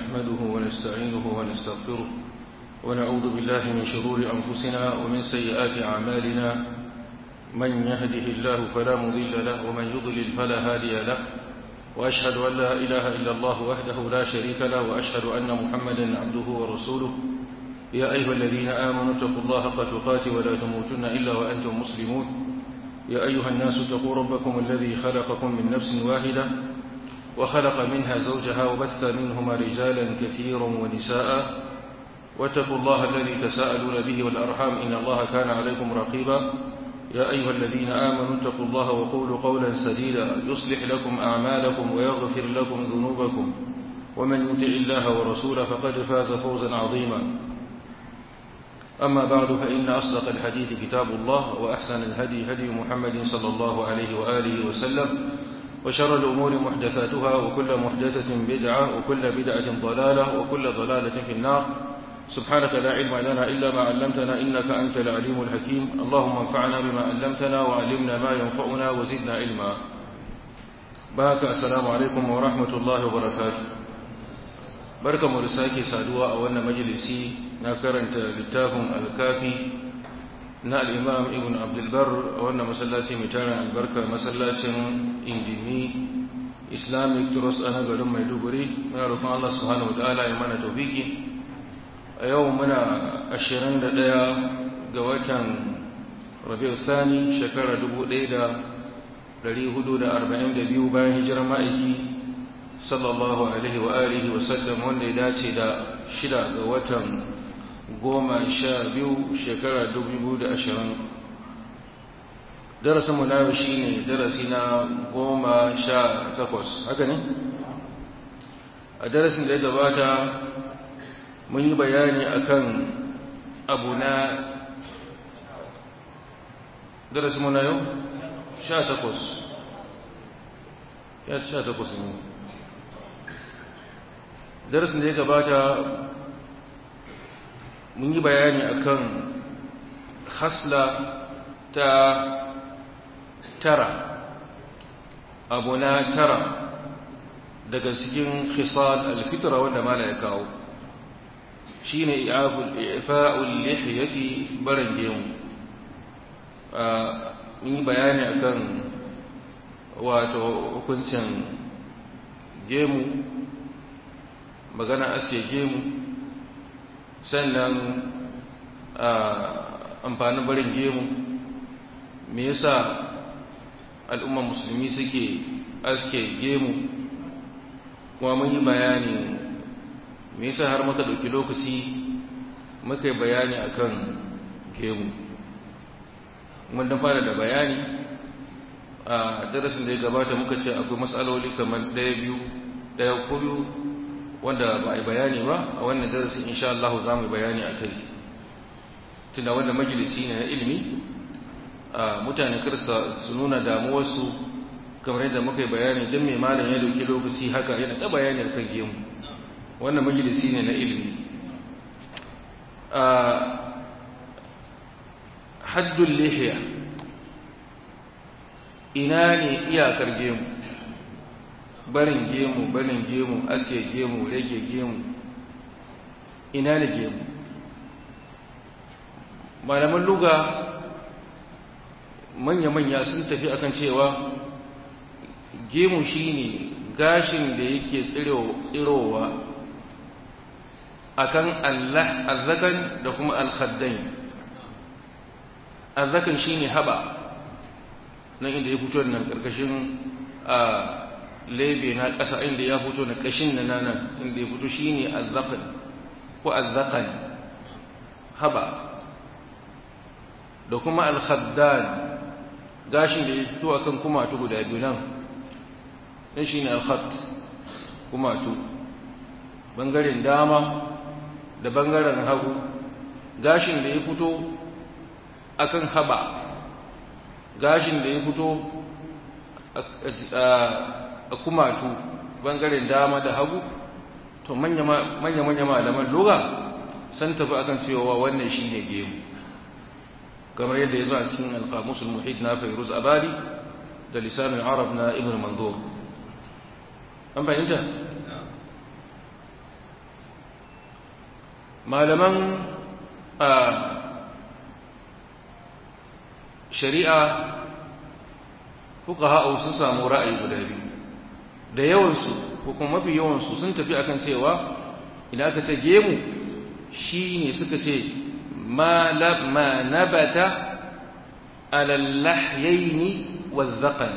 نحمده ونستعينه ونستغفره ونعوذ بالله من شرور أنفسنا ومن سيئات أعمالنا من يهده الله فلا مضل له ومن يضلل فلا هادي له وأشهد أن لا إله إلا الله وحده لا شريك له وأشهد أن محمدا عبده ورسوله يا أيها الذين آمنوا اتقوا الله حق تقاته ولا تموتن إلا وأنتم مسلمون يا أيها الناس اتقوا ربكم الذي خلقكم من نفس واحدة وخلق منها زوجها وبث منهما رجالا كثيرا ونساء واتقوا الله الذي تساءلون به والأرحام إن الله كان عليكم رقيبا يا أيها الذين آمنوا اتقوا الله وقولوا قولا سديدا يصلح لكم أعمالكم ويغفر لكم ذنوبكم ومن يطع الله ورسوله فقد فاز فوزا عظيما أما بعد فإن أصدق الحديث كتاب الله وأحسن الهدي هدي محمد صلى الله عليه وآله وسلم وشر الأمور محدثاتها وكل محدثة بدعة وكل بدعة ضلالة وكل ضلالة في النار سبحانك لا علم لنا إلا ما علمتنا إنك أنت العليم الحكيم اللهم انفعنا بما علمتنا وعلمنا ما ينفعنا وزدنا علما بارك السلام عليكم ورحمة الله وبركاته بركة مرساكي سادوا أولنا مجلسي نكرنت للتافم الكافي na al'imam ibn abdulbar a wannan masallaci mai tarin albarka masallacin indimi islamic trust a garin maiduguri muna rufin allah subhanahu wa ta'ala ya mana taufiki a yau muna ashirin da ɗaya ga watan rabiu sani shekara dubu ɗaya da ɗari hudu da arba'in da biyu bayan hijirar ma'aiki sallallahu alaihi wa alihi wa sallam wanda ya dace da shida ga watan goma sha biyu shekara dubu da ashirin darasinmu na yau shi ne darasi na goma sha takwas haka ne a darasin da ya gabata mun yi bayani akan abu na darasinmu na yau sha takwas ya sha takwas ne darasin da ya gabata mun yi bayani akan hasla ta tara abu na tara daga cikin khisal alfitra wanda mala ya kawo shine i'fa'ul lihiyati barin gemu mun yi bayani akan wato hukuncin gemu magana aske gemu sannan amfanin barin gemu me yasa al'umman musulmi suke aske gemu kuma mun yi bayani me yasa har muka ɗauki lokaci muka yi bayani akan gemu mun dan fara da bayani a darasin da ya gabata muka ce akwai matsaloli kamar ɗaya biyu ɗaya ko biyu wanda ba a yi bayani ba a wannan darasin insha Allah za mu yi bayani a kai tunda wanda majalisi ne na ilimi a mutane karsa su nuna damuwarsu kamar yadda muka yi bayani don mai malam ya dauki lokaci haka yana ta bayani akan gemu wannan majalisi ne na ilimi a haddun lihiya ina ne iyakar gemu barin gemu barin gemu ake gemu rage gemu ina ne gemu malaman luga manya-manya sun tafi akan cewa gemu shine gashin da yake tsirowa akan Allah azzakan da kuma alkhaddain azzakan shine haba nan inda ya fito nan karkashin a lebe na ƙasa inda ya fito na ƙashin na nan inda ya fito shi ne azzaƙan ko azzaƙan haba da kuma alkhaddan gashin da ya fito a kan kumatu guda biyu nan ɗin shi ne alkhad kumatu ɓangaren dama da ɓangaren hagu gashin da ya fito a kan haba gashin da ya fito a kumatu bangaren dama da hagu to manya-manya malaman loga san tafi akan cewa wannan shi ne gemu kamar yadda ya zo a cikin alkamusul muhit na fairuz abadi da lisanin arab na ibn manzur an fahimta malaman shari'a fuka ha'au sun samu ra'ayi guda biyu da yawansu ko kuma mafi yawansu sun tafi akan cewa idan aka ce gemu shi ne suka ce ma nabata alallahyaini wazzaqan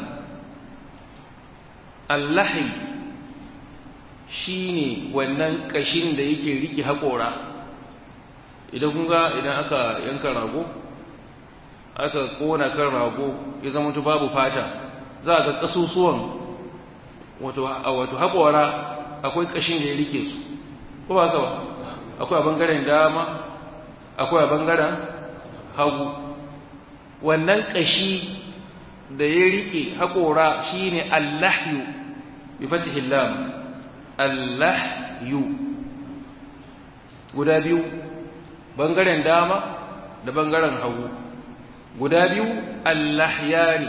allahi shi ne wannan kashin da yake rike haƙora idan kun ga idan aka yanka rago aka kona kan rago ya zama babu fata za a ga ƙasusuwan wato haƙora akwai ƙashin da ya rike su ko ba ba akwai a bangaren dama akwai a bangaren hagu wannan ƙashi da ya rike haƙora shine allahyu bi fatihil lam allahyu guda biyu bangaren dama da bangaren hagu guda biyu allahyani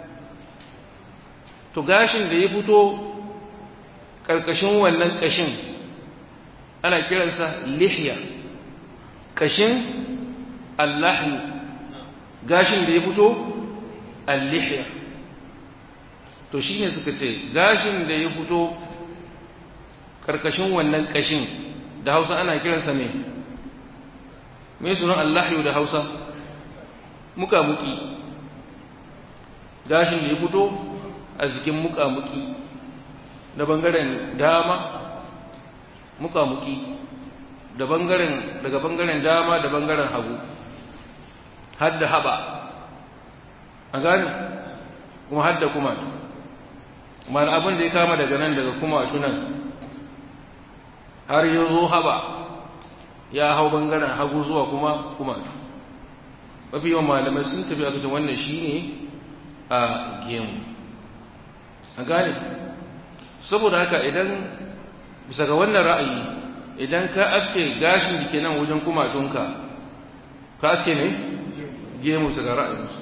to gashin da ya fito ƙarƙashin wannan ƙashin ana kiransa lihya ƙashin allahyu gashin da ya fito allihya to shi ne suka ce gashin da ya fito ƙarƙashin wannan ƙashin da hausa ana kiransa ne mai sunan allahyu da hausa muƙamuƙi gashin da ya fito a jikin muƙamuƙi da bangaren dama muƙamuƙi da bangaren daga bangaren dama da bangaren hagu har da haɓa a gani kuma har da kuma mana abin da ya kama daga nan daga kuma tunan har yi zo haɓa ya hau bangaren hagu zuwa kuma kuma mafi yawan malamai sun tafi a cikin wannan shi ne a gemu a gane saboda haka idan bisa ga wannan ra'ayi idan ka aske gashin da ke nan wajen kumatunka ka aske ne gemu bisa ga ra'ayinsu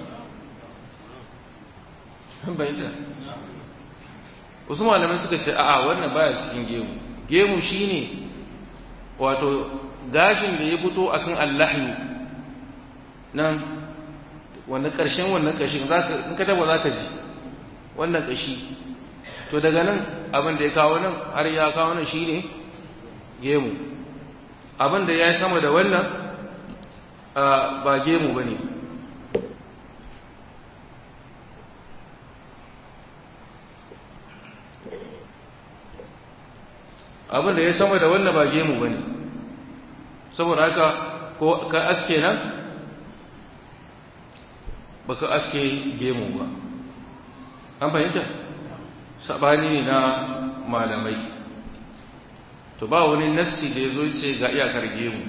bayyana wasu malamai suka ce a'a wannan baya cikin gemu gemu shine wato gashin da ya fito akan allahyu nan wannan ƙarshen wannan ƙashin in ka taba za ka ji wannan ƙashi to daga nan abin da ya kawo nan har ya kawo nan shine gemu abin da ya yi sama da wannan ba gemu ba ne abin da ya sama da wannan ba gemu ba ne saboda haka ko ka aske nan ba ka aske gemu ba an fahimta sabani ne na malamai to ba wani nassi da ya zo ce ga iyakar gemu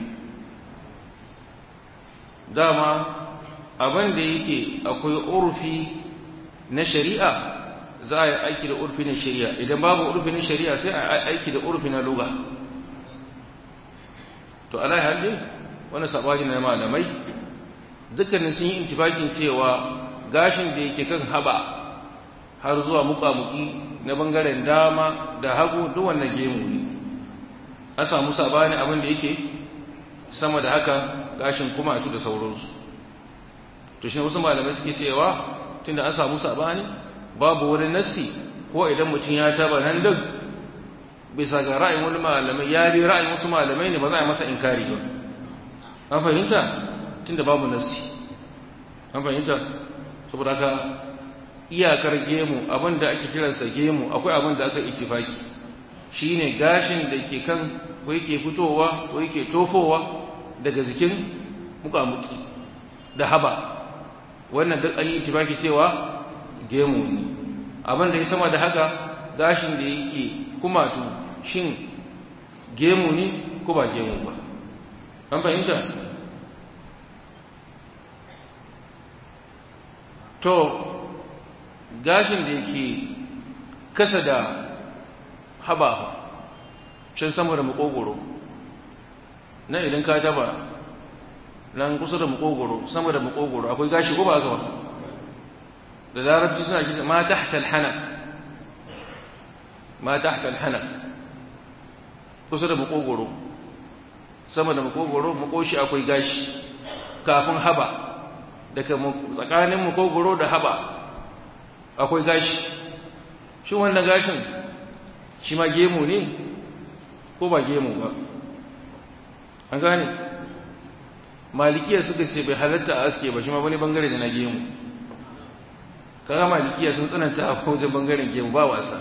dama abin da yake akwai urfi na shari'a za a yi aiki da urfi na shari'a idan babu urfi na shari'a sai a aiki da urfi na luga to alai halin wani sabani na malamai dukkanin sun yi intifakin cewa gashin da yake kan haba har zuwa mukamuki na bangaren dama da hagu duk wannan gemu ne an samu sabani abin da yake sama da haka gashin kuma su da sauransu to shi wasu malamai suke cewa tunda an samu sabani babu wani nassi ko idan mutum ya taba nan duk bisa ga ra'ayin wani malamai ya bi ra'ayin wasu malamai ne ba za a masa inkari ba an fahimta tunda babu nassi an fahimta saboda haka iyakar gemu abin da ake kiransa gemu akwai abin da aka ittifaki shine gashin da ke kan ko yake fitowa ko yake tofowa daga jikin mukamuki da haba wannan duk an yi ittifaki cewa gemu ne abin da ya sama da haka gashin da yake kumatu shin gemu ne ko ba gemu ba an fahimta to gashin da yake kasa da haba can sama da makogoro nan idan ka taba nan kusa da makogoro sama da makogoro akwai gashi ko ba haka ba da larabci suna kisa ma tahta alhana ma tahta alhana kusa da makogoro sama da makogoro makoshi akwai gashi kafin haba daga tsakanin makogoro da haba akwai gashi shi wannan gashin shi ma gemu ne ko ba gemu ba an gane malikiya suka ce bai halatta a aske ba shi ma wani bangare da na gemu kaga malikiya sun tsananta a wajen bangaren gemu ba wasa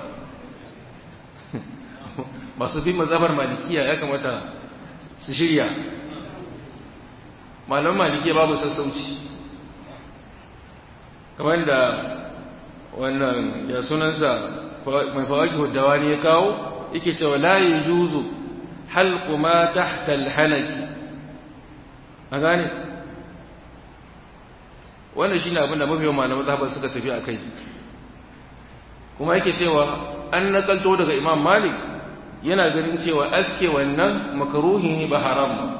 masu bin mazabar malikiya ya kamata su shirya malaman malikiya babu sassauci kamar da wannan ya sunansa mai fawaki hudawa ne ya kawo yake cewa la juzu halqu ma tahta al-halaki a gane wannan shine abin da mafiyan malaman zahaba suka tafi a kai kuma yake cewa an nakalto daga imam malik yana ganin cewa aske wannan makaruhi ne ba haram ba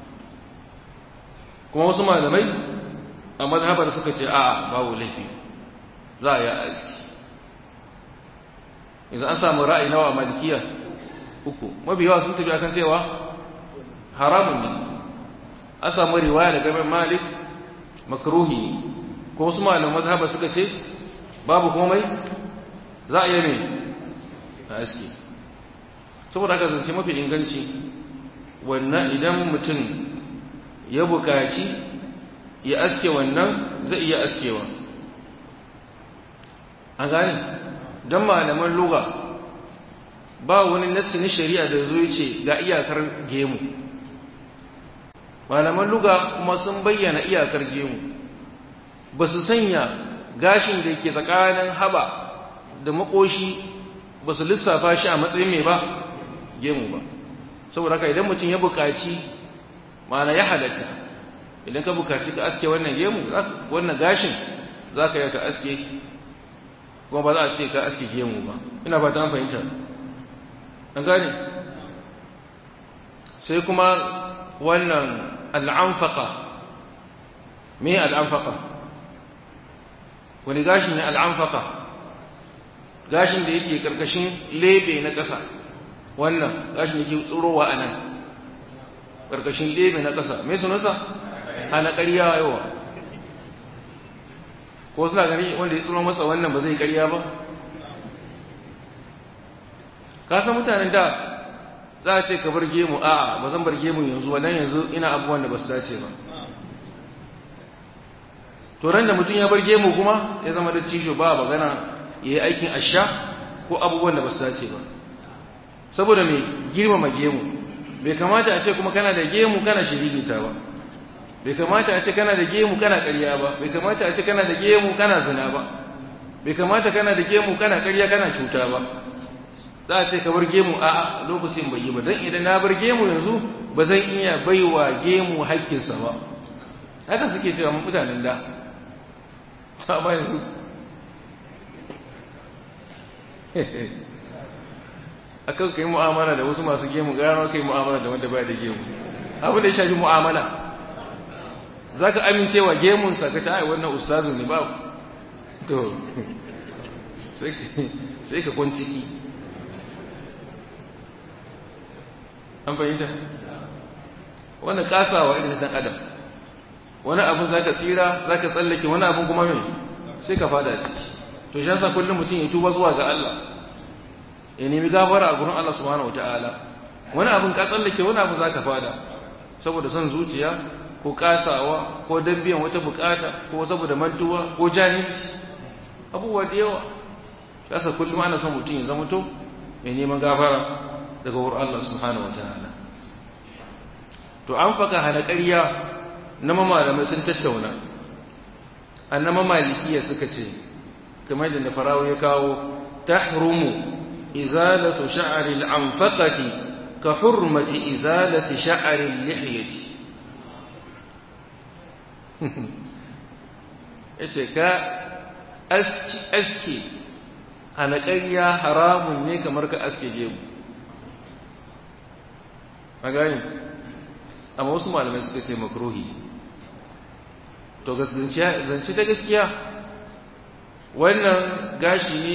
kuma wasu malamai a mazhabar suka ce a'a babu laifi za a yi aski idan an samu ra'ayi nawa a malikiya uku mafi yawa sun tafi akan cewa haramun ne an samu riwaya daga mai malik makruhi ne ko wasu malaman mazhaba suka ce babu komai za a yi ne a aski saboda haka zance mafi inganci wannan idan mutum ya bukaci ya aske wannan zai iya askewa an gane don malaman luga ba wani nassi na shari'a da zo ce ga iyakar gemu malaman luga kuma sun bayyana iyakar gemu ba su sanya gashin da ke tsakanin haba da makoshi ba su lissafa shi a matsayin mai ba gemu ba saboda haka idan mutum ya buƙaci ma'ana ya halatta idan ka buƙaci ka aske wannan gemu wannan gashin za ka yi ka aske kuma ba za a ce ka aske gemu ba ina fata an fahimta an gane sai kuma wannan al'amfaka me al'amfaka wani gashi ne al'amfaka gashin da yake karkashin lebe na ƙasa wannan gashin da yake tsirowa a nan karkashin lebe na ƙasa me sunansa ana ƙarya yawa ko suna gani wanda ya tsiro masa wannan ba zai ƙarya ba ka san mutanen da za a ce ka bar gemu a'a ba zan bar gemu yanzu wannan yanzu ina abubuwan da ba su dace ba to ran da mutum ya bar gemu kuma ya zama da cisho ba magana ya yi aikin asha ko abubuwan da ba su dace ba saboda mai girmama gemu bai kamata a ce kuma kana da gemu kana shiririta ba bai kamata a ce kana da gemu kana ƙarya ba bai kamata a ce kana da gemu kana zina ba bai kamata kana da gemu kana ƙarya kana cuta ba za a ce ka bar gemu a lokacin bai yi ba don idan na bar gemu yanzu ba zan iya baiwa gemu haƙƙinsa ba haka suke cewa mutanen da amma yanzu akan kai mu'amala da wasu masu gemu gano kai mu'amala da wanda baya da gemu abin da ya shafi mu'amala za ka amincewa gemunsa ka ta wannan ustazu ne ba to sai ka kwanciki an fahimta wannan kasawa irin dan adam wani abin za ka tsira za ka tsallake wani abin kuma mai sai ka fada ciki to shi yasa kullum mutum ya tuba zuwa ga Allah ya nemi gafara a gurin Allah subhanahu wataala wani abin ka tsallake wani abin za ka fada saboda son zuciya ko kasawa ko dabbiyan wata bukata ko saboda mantuwa ko jahilci abubuwa da yawa kasa kullum ana son mutum ya zama to mai neman gafara daga wurin Allah subhanahu wataala to an faka hana ƙarya na malamai sun tattauna annama malikiya suka ce kamar da farawo ya kawo tahrumu izalatu sha'ri al-anfaqati ka hurmati izalati sha'ri al-lihyati yace ka aski aski hana ƙarya haramun ne kamar ka aske gemu a gani amma wasu malamai suka ce makruhi to zance ta gaskiya wannan gashi ne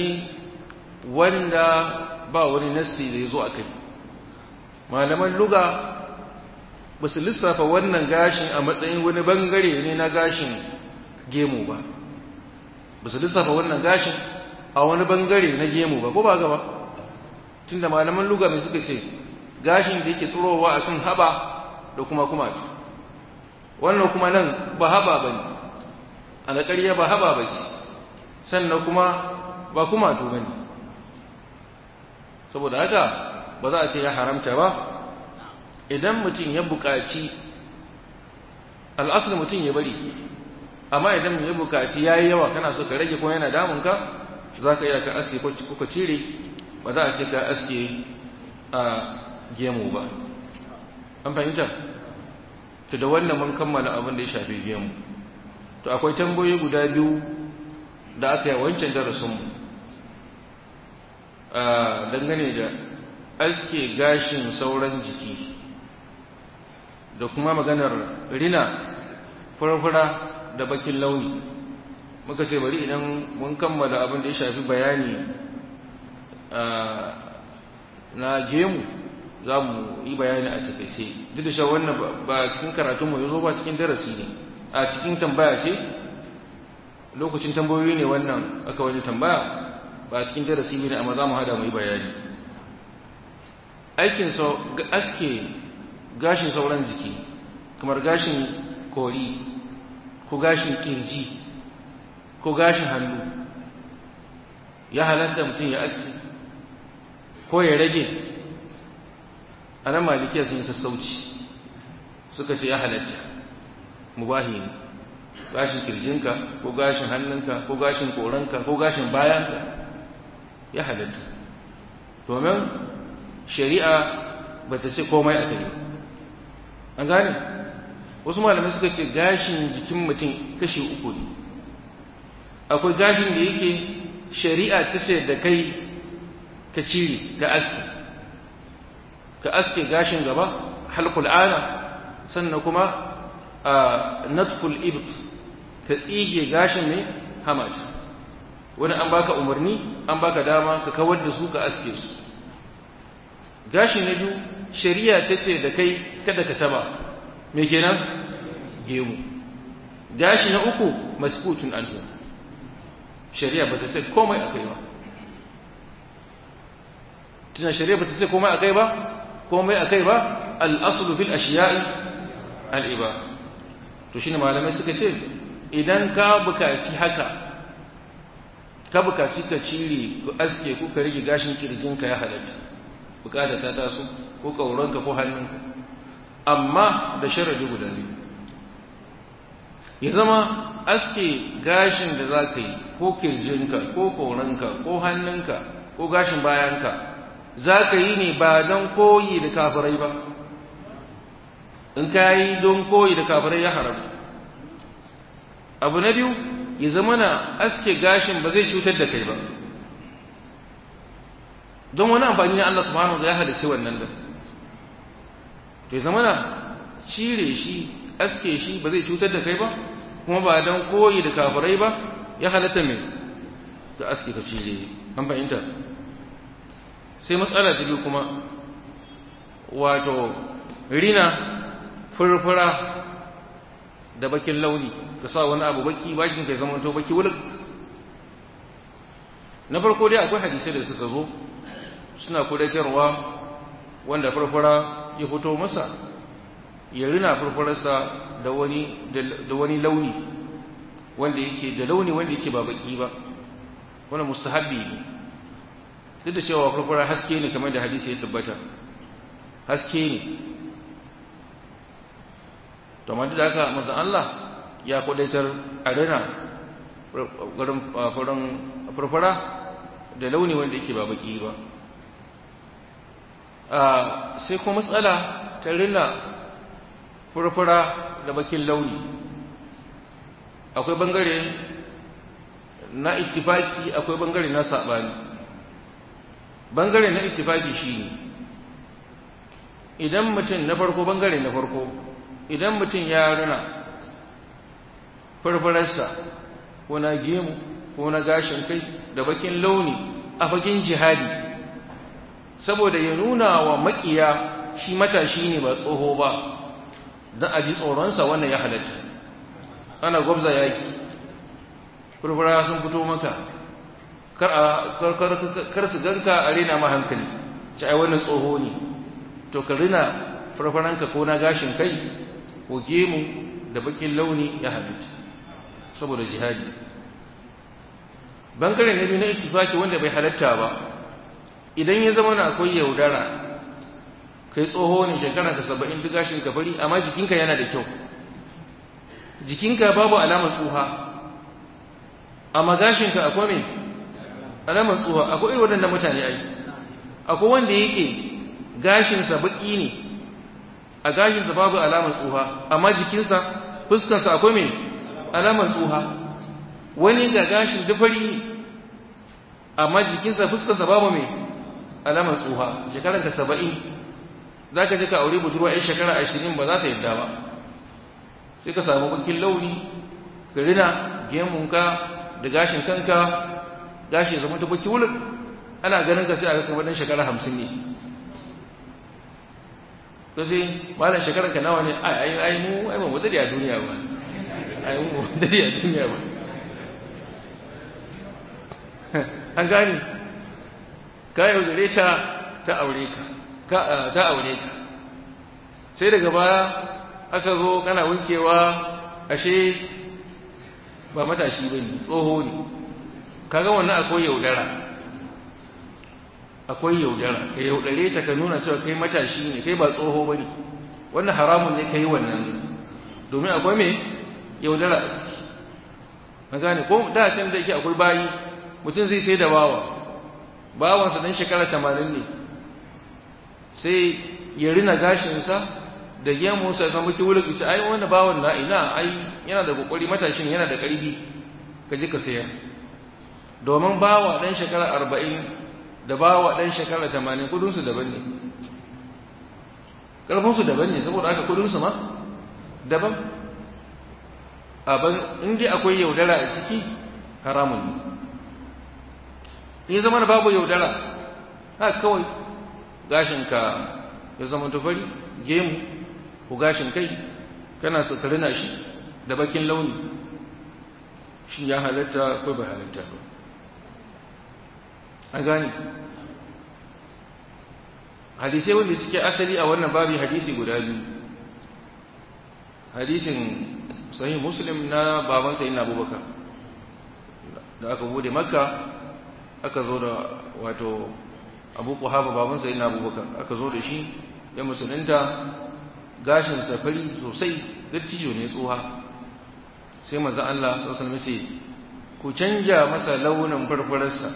wanda ba wani nassi da ya zo a kai malaman luga ba su lissafa wannan gashin a matsayin wani bangare ne na gashin gemu ba ba su lissafa wannan gashin a wani bangare na gemu ba ko ba gaba tunda malaman luga mai suka ce gashin da yake tsirowa a kan haba da kuma kuma wannan kuma nan ba haba ba ne a na ƙarya ba haba ba ce sannan kuma ba kuma to ba ne saboda haka ba za a ce ya haramta ba idan mutum ya buƙaci al'asul mutum ya bari amma idan ya buƙaci ya yi yawa kana so ka rage kuma yana damunka za ka iya ka aske ko ka cire ba za a ce ka aske a gemu ba an fahimta to da wannan mun kammala abin da ya shafi gemu to akwai tambayoyi guda biyu da aka yi wancan darasinmu dangane da aske gashin sauran jiki da kuma maganar rina furfura da bakin launi muka ce bari idan mun kammala abin da ya shafi bayani na gemu za mu yi bayani a takaice duk da shawar wannan ba cikin karatunmu ya zo ba cikin darasi ne a cikin tambaya ce lokacin tambayoyi ne wannan aka wani tambaya ba cikin darasi ne amma za mu hada mu yi bayani aikin aske gashin sauran jiki kamar gashin kori ko gashin kirji ko gashin hannu ya halatta mutum ya aske ko ya rage a nan malikiya sun yi sassauci suka ce ya halatta mubahi ne gashin kirjinka ko gashin hannunka ko gashin koranka ko gashin bayanka ya halatta domin shari'a ba ta ce komai a kai an gane wasu malamai suka ce gashin jikin mutum kashi uku ne akwai gashin da yake shari'a ta ce da kai ka cire ka aske ka aske gashin gaba halkul ana sannan kuma a natful ibt ka tsige gashin mai hamaci wani an baka umarni an baka dama ka kawar da su ka aske su gashi na biyu shari'a ta ce da kai kada ka taba me kenan gemu gashi na uku maskutun anhu shari'a ba ta ce komai akai ba tuna shari'a ba ta ce komai akai ba komai akai ba al-aslu fil ashiya'i al-iba to shine malamai suka ce idan ka bukaci haka ka bukaci ka cire ku aske ku ka rage gashin kirjinka ya halatta bukata ta taso ko kauranka ko hannunka amma da sharadi guda biyu ya zama aske gashin da za ka yi ko kirjinka ko kauranka ko hannunka ko gashin bayanka za ka yi ne ba don koyi da kafirai ba in ka yi don koyi da kafirai ya haramu abu na biyu ya zama na aske gashin ba zai cutar da kai ba don wani amfani ne Allah subhanahu wa ya halitta wannan da to ya zama na cire shi aske shi ba zai cutar da kai ba kuma ba don koyi da kafirai ba ya halatta mai da aske ka cire an fahimta sai matsala ta biyu kuma wato rina furfura da bakin launi ka sa wani abu baki bakin kai zama to baki wulak na farko dai akwai hadisai da suka zo suna kudatarwa wanda furfura ya fito masa ya rina furfurarsa da wani da wani launi wanda yake da launi wanda yake ba baki ba wannan mustahabbi ne duk da cewa furfura haske ne kamar da hadisi ya tabbata haske ne to amma da haka manzon Allah ya kudaitar a rina gurin furin furfura da launi wanda yake ba baki ba sai kuma matsala ta rina furfura da bakin launi akwai bangare na ittifaki akwai bangare na sabani bangare na ittifaki shine idan mutum na farko bangare na farko idan mutum ya rina farfararsa ko na gemu ko na gashin kai da bakin launi a bakin jihadi saboda ya nuna wa makiya shi matashi ne ba tsoho ba don a ji tsoronsa wannan ya halatta ana gwabza yaki furfura sun fito maka kar su ganka a rena ma hankali ci ai wannan tsoho ne to ka rina farfaranka ko na gashin kai ko gemu da bakin launi ya halitta saboda jihadi bangare na biyu na ittifaki wanda bai halatta ba idan ya zama na akwai yaudara kai tsoho ne shekara ka saba'in duk gashin ka fari amma jikinka yana da kyau jikinka babu alamar tsuha amma gashinka akwai mai alamar tsuha akwai irin waɗannan mutane ai akwai wanda yake gashinsa baƙi ne a gashinsa babu alamar tsuha amma jikinsa fuskarsa akwai mai alamar tsuha wani ga gashin dufari ne amma jikinsa fuskarsa babu mai alamar tsuha shekaranka saba'in za ka je ka aure budurwa yan shekara ashirin ba za ta yadda ba sai ka samu bakin launi ka rina gemunka da gashin kanka gashi ya zama ta baki wulin ana ganin ka sai a ga kamar dan shekara hamsin ne to sai malam shekarar ka nawa ne ai ai ai mu ai mu dade a duniya ba ai mu dade a duniya ba an gane ka yaudare ta ta aure ka ka ta aure ka sai daga baya aka zo kana wankewa ashe ba matashi bane tsoho ne kaga wannan akwai yaudara akwai yaudara ka yaudare ta ka nuna cewa kai matashi ne kai ba tsoho bane wannan haramun ne kai wannan domin akwai me yaudara an gane ko da can da yake akwai bayi mutum zai sai da bawa bawansa dan shekara tamanin ne sai ya rina gashinsa da gemunsa ya zama kiwulik ita ai wani bawan na ina ai yana da kokari matashin yana da ƙarfi ka je ka sayar domin bawa dan shekara arba'in da bawa dan shekara tamanin kudinsu daban ne ƙarfinsu daban ne saboda haka kudinsu ma daban abin in dai akwai yaudara a ciki haramun ne in zama babu yaudara haka kawai gashinka ya zama tufari gemu ko gashin kai kana so ka rina shi da bakin launi shi ya halatta ko bai halatta ba an gane hadisai wanda suke asali a wannan babi hadisi guda biyu hadisin sahih muslim na baban sayyidina abubakar da aka bude makka aka zo da wato abu kuhaba baban sayyidina abubakar aka zo da shi ya musulunta gashin safari sosai dattijo ne tsoha sai manzo Allah sallallahu alaihi wasallam ku canja masa launin farfararsa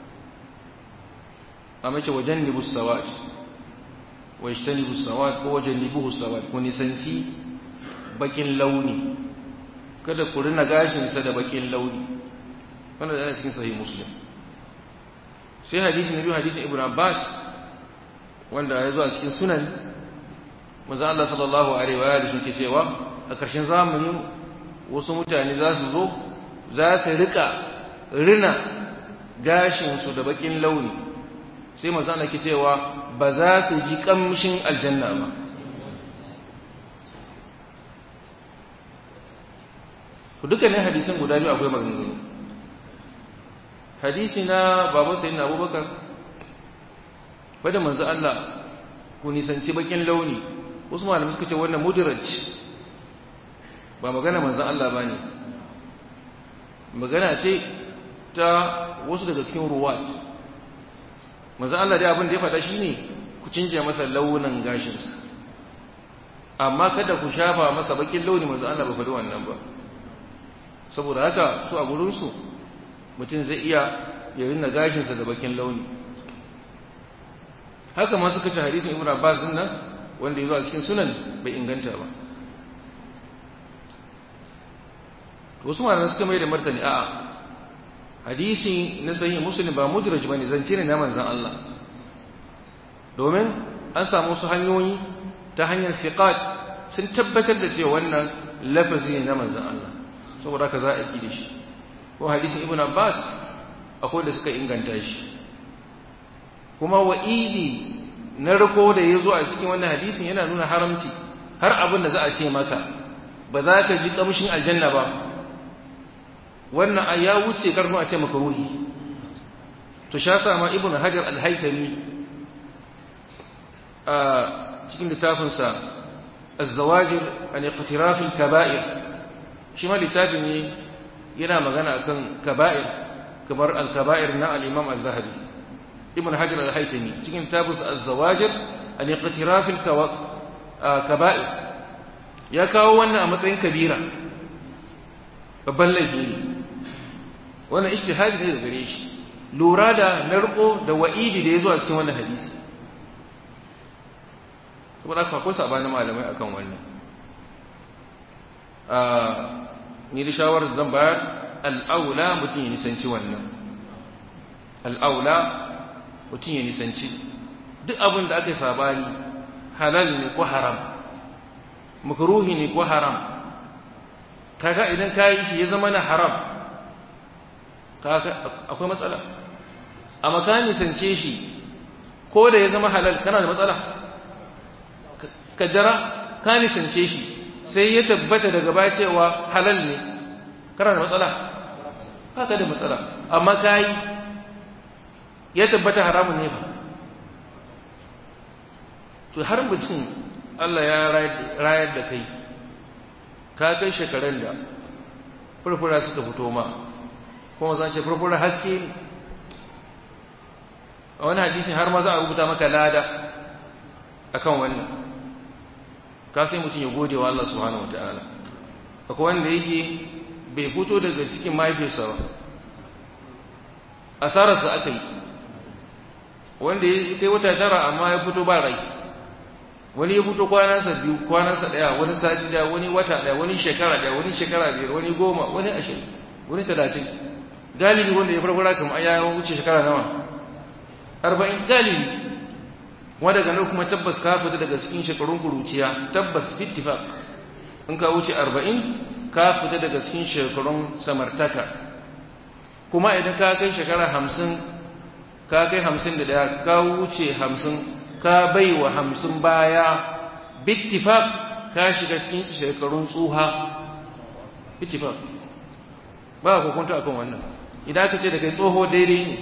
a mace wajen nibu sawat wa ishtanibu sawat ko wajen nibu sawat ku nisanci bakin launi kada ku rina gashinsa da bakin launi wannan da cikin sahih muslim sai hadisi na biyu hadisin ibn abbas wanda ya zo a cikin sunan manzo Allah sallallahu alaihi wa alihi ke cewa a ƙarshen zamani wasu mutane za su zo za su rika rina gashin su da bakin launi sai manzo Allah ke cewa ba za su ji kamshin aljanna ba to dukkanin hadisin guda biyu akwai maganganu hadisi na baban sayyidina abubakar wadda manzo Allah ku nisanci bakin launi wasu malamai suka ce wannan mudiraj ba magana manzo Allah bane magana ce ta wasu daga cikin ruwat manzo Allah dai abin da ya faɗa shine ku cinje masa launin gashinsa amma kada ku shafa masa bakin launi manzo Allah ba faɗi wannan ba saboda haka su a gurinsu mutum zai iya ya rinna gashinsa da bakin launi haka ma suka ce hadisin ibn abbas din nan wanda ya zo a cikin sunan bai inganta ba wasu malamai suka mai da martani a'a hadisi na sahih muslim ba mudraj bane zance ne na manzon Allah domin an samu su hanyoyi ta hanyar siqat sun tabbatar da cewa wannan lafazi ne na manzon Allah saboda haka za a yi da shi ko hadisin ibn abbas akwai da suka inganta shi kuma wa'idi na riko da ya zo a cikin wannan hadisin yana nuna haramci har abin da za a ce maka ba za ka ji kamshin aljanna ba wannan ya wuce karfin a ce maka ruhi to sha sama ibn hajar al-haytami a cikin littafinsa az-zawajir an iqtiraf al-kaba'ir shi ma littafi ne yana magana akan kaba'ir kamar al-kaba'ir na al-imam az-zahabi ibn hajar al-haytami cikin littafinsa az-zawajir an iqtiraf al-kaba'ir ya kawo wannan a matsayin kabira babban laifi ne wannan ijtihadi ne da gare shi lura da narko da wa'idi da ya zo a cikin wannan hadisi saboda haka akwai sabanin malamai akan wannan ni da shawarar zan bayar al'aula mutum ya nisanci wannan al'aula mutum ya nisanci duk abin da aka yi sabani halal ne ko haram makruhi ne ko haram kaga idan ka yi shi ya zama na haram akwai matsala amma ka nisance shi ko da ya zama halal kana da matsala kaddara ka nisance shi sai ya tabbata daga baya cewa halal ne kana da matsala ba ka da matsala amma ka yi ya tabbata haramun ne ba to har mutum Allah ya rayar da kai ka kai shekarun da furfura suka fito ma kuma zan ce furfura haske ne a wani hadisi har ma za a rubuta maka lada akan wannan ka sai mutum ya gode wa Allah subhanahu wataala akwai wanda yake bai fito daga cikin mahaifiyarsa ba asararsa aka yi wanda ya kai wata tara amma ya fito ba rai wani ya fito kwanansa biyu kwanansa daya wani sati daya wani wata daya wani shekara daya wani shekara biyar wani goma wani ashirin wani talatin galibi wanda ya farfara kamar ya wuce shekara nawa arba'in galibi wanda daga nan kuma tabbas ka fita daga cikin shekarun kuruciya tabbas ittifaq in ka wuce arba'in ka fita daga cikin shekarun samartaka kuma idan ka kai shekara hamsin ka kai hamsin da daya ka wuce hamsin ka bai wa hamsin baya bittifaq ka shiga cikin shekarun tsuha bittifaq ba ku kunta akan wannan idan aka ce da kai tsoho daidai ne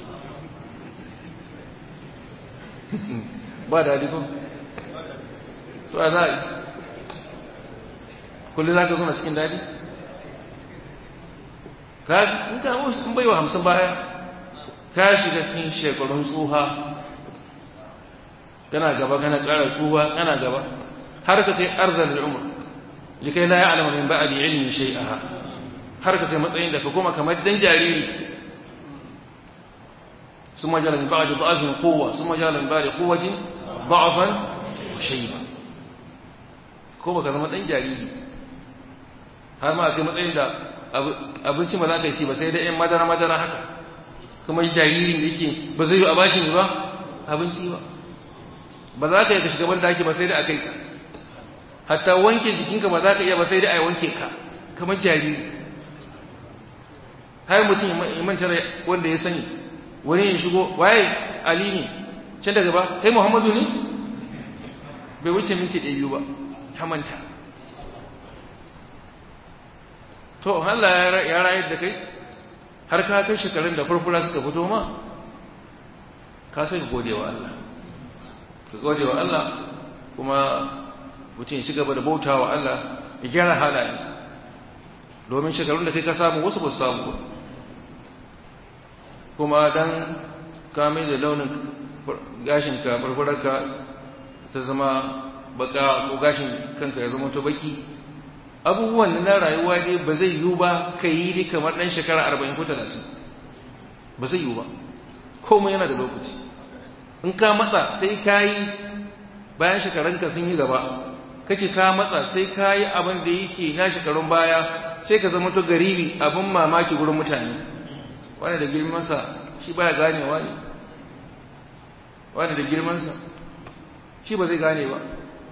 ba da ko to a za a yi kullum za ka zuna cikin daɗi ka in ka in bai wa hamsin baya ka shiga cikin shekarun tsuha kana gaba kana ƙara tsuha kana gaba har ka kai arzan al'umar likai la ya'lamu min ba'di ilmin shay'a har ka kai matsayin da ka koma kamar dan jariri ثم جعل من بعد ضعف قوة ثم جعل من بعد قوة ضعفا وشيبا ko baka zama dan jariri har ma kai matsayin da abinci ba za ka yi ba sai da yan madara madara haka kuma jaririn da yake ba zai yi a bashi ba abinci ba ba za ka yi ka shiga ban daki ba sai da a kai ka hatta wanke jikinka ba za ka iya ba sai da a wanke ka kamar jariri har mutum ya manta wanda ya sani wani ya shigo waye ali ne can daga ba kai muhammadu ne bai wuce minti ɗaya biyu ba ta manta to Allah ya rayar da kai har ka kai shekarun da furfura suka fito ma ka sai ka gode wa Allah ka gode wa Allah kuma mutum shi gaba da bauta wa Allah ya gyara halayensa domin shekarun da kai ka samu wasu ba su samu ba kuma dan ka mai da launin gashinka farfararka ta zama baka ko gashin kanka ya zama to baki abubuwan na rayuwa dai ba zai yiwu ba ka yi ni kamar ɗan shekara arba'in ko talatin ba zai yiwu ba komai yana da lokaci in ka matsa sai ka yi bayan shekarunka sun yi gaba kake ka matsa sai ka yi abin da yake na shekarun baya sai ka zama to garibi abin mamaki gurin mutane wani da girmansa shi baya ganewa ne wani da girmansa shi ba zai gane ba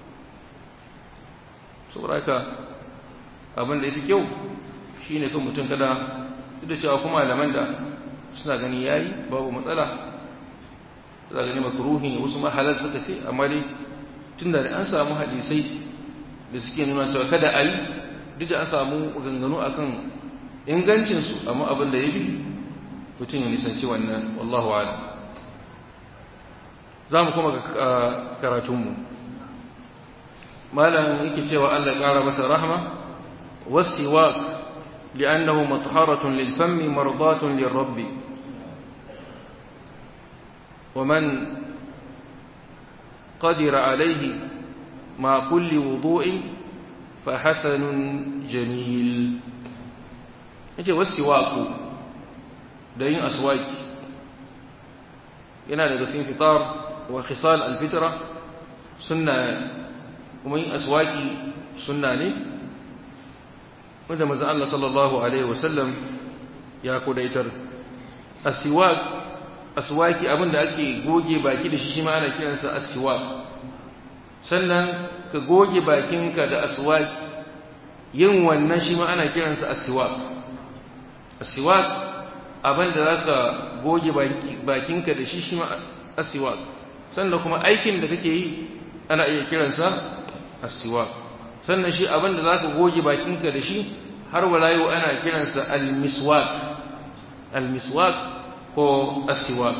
saboda haka abin da ya fi kyau shi ne kan mutum kada duk da cewa kuma malaman da suna gani ya yi babu matsala suna gani makaruhi ne wasu mahalar suka ce amma dai tun da an samu hadisai da suke nuna cewa kada a yi duk da an samu ganganu akan ingancinsu amma abin da ya bi mutum ya nisanci wannan wallahu ala za mu kuma ga karatunmu malam yake cewa Allah ya ƙara masa rahma wasiwak li'annahu matharatun lil fammi mardatun lir rabbi ومن قدر عليه مع كل وضوء فحسن جميل yace wasiwaku da yin aswaki yana daga cikin fitar wa khisal alfitra sunna kuma yin aswaki sunna ne wanda manzon Allah sallallahu alaihi wasallam ya kudaitar aswak aswaki abinda ake goge baki da shi shi ma ana kiransa aswak sannan ka goge bakinka da aswaki yin wannan shi ma ana kiransa aswak aswak abinda zaka goge bakinka da shi shi ma aswak sannan kuma aikin da kake yi ana iya kiransa aswak sannan shi abinda zaka goge bakinka da shi har wala yau ana kiransa almiswak almiswak ko aswak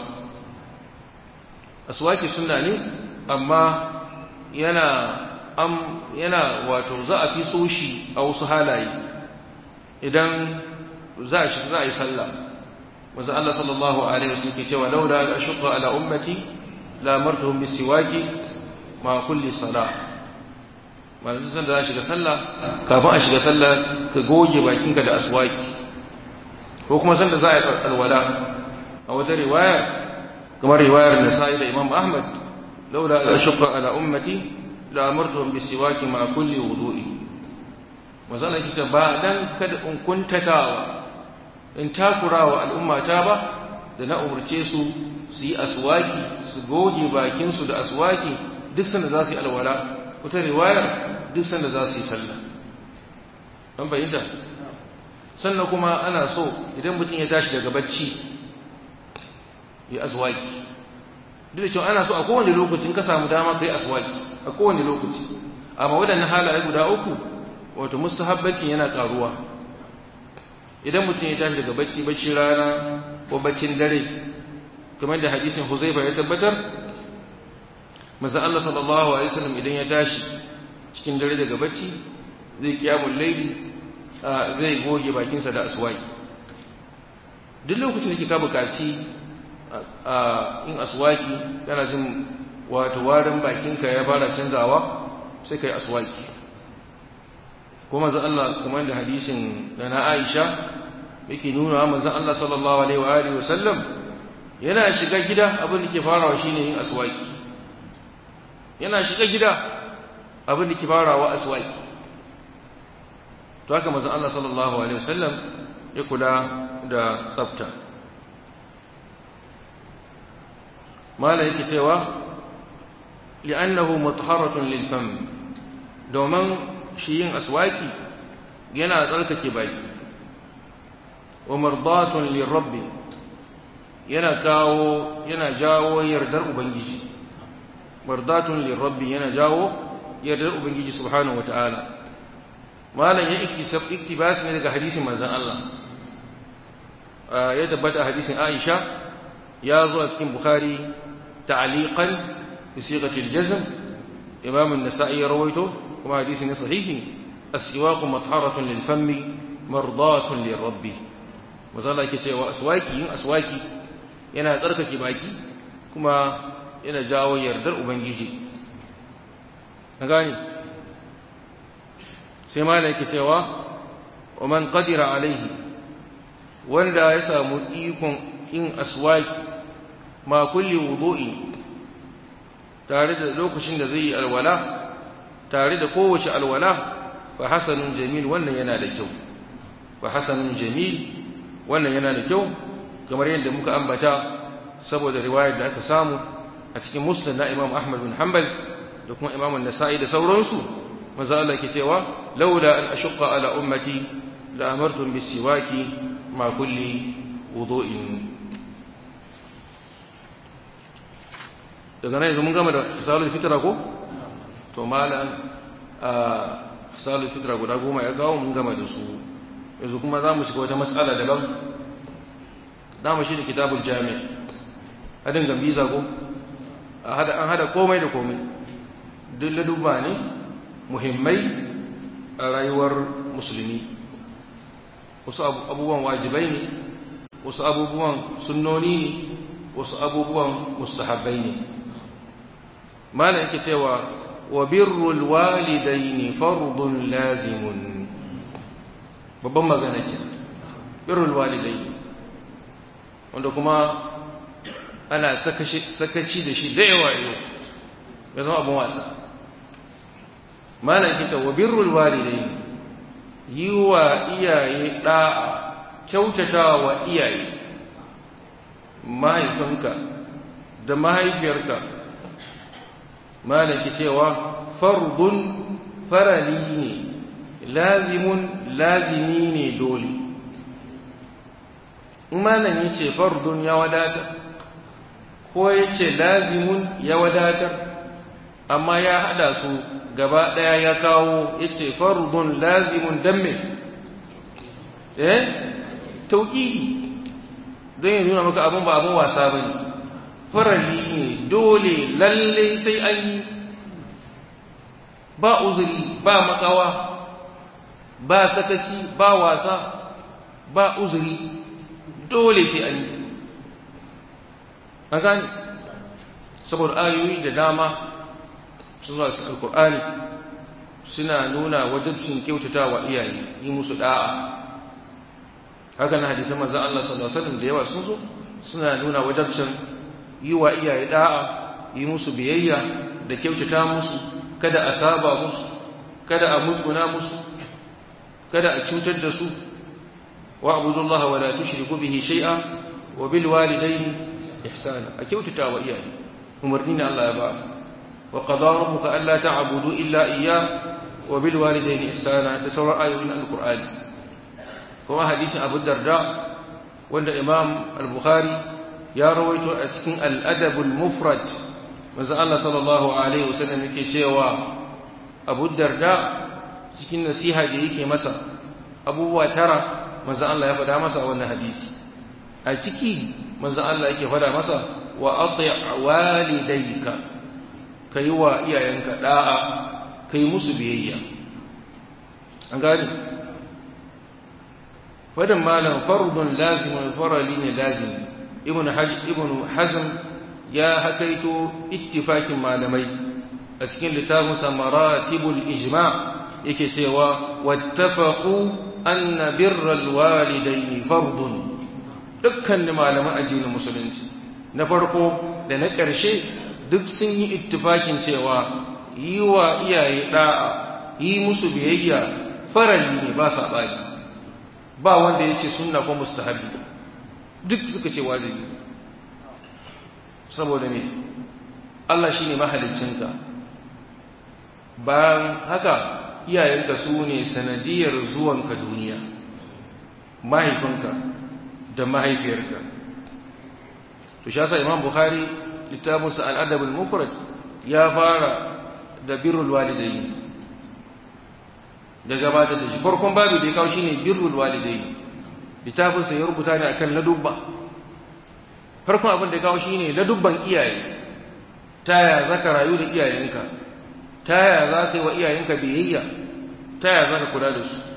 aswaki sunna ne amma yana am yana wato za a fi so shi a wasu halaye idan za a shi za a yi sallah wanzu Allah sallallahu alaihi wasallam ke cewa laula la ashqa ala ummati la amartuhum bisiwaki ma kulli salah manzo san da za shiga sallah kafin a shiga sallah ka goge bakinka da aswaki ko kuma san da za a yi alwala a wata riwaya kamar riwayar Nasa'i da Imam Ahmad laula la ashqa ala ummati la amartuhum bisiwaki ma kulli wudu'i manzo Allah yake ba dan kada in kuntatawa in takurawa al'ummata ba da na umurce su su yi aswaki su goge bakin su da aswaki duk sanda za su yi alwala wata riwayar duk sanda za su yi sallah an bayyana sannan kuma ana so idan mutum ya tashi daga bacci ya aswaki duk da cewa ana so a kowane lokaci in ka samu dama kai aswaki a kowane lokaci amma waɗannan halaye guda uku wato mustahabbancin yana karuwa idan mutum ya tashi daga bacci bacci rana ko baccin dare kamar da hadisin Huzaifa ya tabbatar manzo Allah sallallahu alaihi wasallam idan ya tashi cikin dare daga bacci zai kiyamul laili zai goge bakinsa da aswaki duk lokacin da kika bukaci in aswaki kana jin wato warin bakinka ya fara canzawa sai kai aswaki kuma manzo Allah kuma da hadisin da na Aisha yake nuna manzo Allah sallallahu alaihi wa alihi wasallam yana shiga gida abin da ke farawa shine yin aswaki yana shiga gida abin da ke farawa aswaki to haka manzo Allah sallallahu alaihi wasallam ya kula da tsafta mala yake cewa li'annahu mutahharatun lil fam domin shi yin aswaki yana tsarkake baki wa mardatun lir rabbi yana kawo yana jawo yardar ubangiji mardatun lir rabbi yana jawo yardar ubangiji subhanahu wataala malam ya iktisab iktibas ne daga hadisin manzon Allah ya tabbata hadisin Aisha ya zo a cikin Bukhari ta'liqan bi sighati al-jazm Imam an-Nasa'i ya rawaito kuma hadisi ne sahihi as-siwaq matharatun lil-fammi mardatun lir-rabbi mazala yake cewa aswaki yin aswaki yana tsarkake baki kuma yana jawo yardar ubangiji an gane sai malai yake cewa wa man qadira alaihi wanda ya samu ikon yin aswaki ma kulli wudu'i tare da lokacin da zai yi alwala tare da kowace alwala fa hasanun jamil wannan yana da kyau fa hasanun jamil wannan yana da kyau kamar yadda muka ambata saboda riwayar da aka samu a cikin muslim na imam ahmad bin hanbal da kuma imam an-nasa'i da sauransu manzo Allah ke cewa laula an ashqa ala ummati la amartum bis-siwaki ma kulli wudu'in daga nan yanzu mun gama da misalul fitra ko to malan a salu fitra guda goma ya kawo mun gama da su yanzu kuma za mu shiga wata matsala daban za mu shi da kitabul jami hadin gambiza ko an hada komai da komai duk laduba ne muhimmai a rayuwar musulmi wasu abubuwan wajibai ne wasu abubuwan sunnoni ne wasu abubuwan mustahabbai ne malam yake cewa wa birrul walidaini fardun lazimun babban magana ke birrul walidaini wanda kuma ana sakaci da shi da yawa yau ya zama abin wasa malam yake cewa birrul walidaini yi wa iyaye da'a kyautata wa iyaye mahaifinka da mahaifiyarka malaki cewa fardun farali ne lazimun lazimi ne dole malam yace fardun ya wadata ko yace lazimun ya wadatar amma ya hada su gaba daya ya kawo yace fardun lazimun dan me eh tauhidi don ya nuna maka abin ba abin wasa bane farali ne dole lalle sai an yi ba uzuri ba makawa ba sakaci ba wasa ba uzuri dole sai an yi a gani saboda ayoyi da dama sun zuwa cikin alkur'ani suna nuna wajibcin kyautata wa iyaye yi musu da'a haka na hadisan manzon Allah sallallahu alaihi wasallam da yawa sun zo suna nuna wajibcin yi wa iyaye da'a yi musu biyayya da kyautata musu kada a saba musu kada a musguna musu kada a cutar da su wa abudullaha wa la tushriku bihi shay'a wa bil walidayni ihsana a kyautata wa iyaye umarni ne Allah ya ba wa qada rabbuka alla ta'budu illa iyyah wa bil walidayni ihsana da sauran ayoyin alqur'ani kuma hadisin Abu Darda wanda Imam al-Bukhari ya rawaito a cikin al-Adab al-Mufrad manzo Allah sallallahu alaihi wasallam yake cewa Abu Darda cikin nasiha da yake masa abubuwa tara manzo Allah ya faɗa masa wannan hadisi a ciki manzo Allah yake faɗa masa wa ati' walidayka kai wa iyayenka da'a kai musu biyayya an gane fadan malam fardun lazimun farali ne lazimi ibnu hajj ibnu hazm ya hakaito ittifakin malamai a cikin littafin maratibul ijma' yake cewa wattafaqu anna birral walidaini fardun dukkan malaman addinin musulunci na farko da na ƙarshe duk sun yi ittifakin cewa yi wa iyaye da'a yi musu biyayya farali ne ba saɓani ba wanda ya ce sunna ko mustahabi duk suka ce wajibi saboda me Allah shi ne mahaliccinka bayan haka iyayenka su ne sanadiyar zuwanka duniya mahaifinka da mahaifiyarka to shi yasa imam bukhari littafinsa al-adab al-mufrad ya fara da birrul walidayn da gabatar da shi farkon babu da ya kawo shine birrul walidayn littafinsa ya rubuta ne akan ladubba farkon abin da ya kawo shine ladubban iyaye ta ya zaka rayu da iyayenka ta ya za ka yi wa iyayenka biyayya ta ya za ka kula da su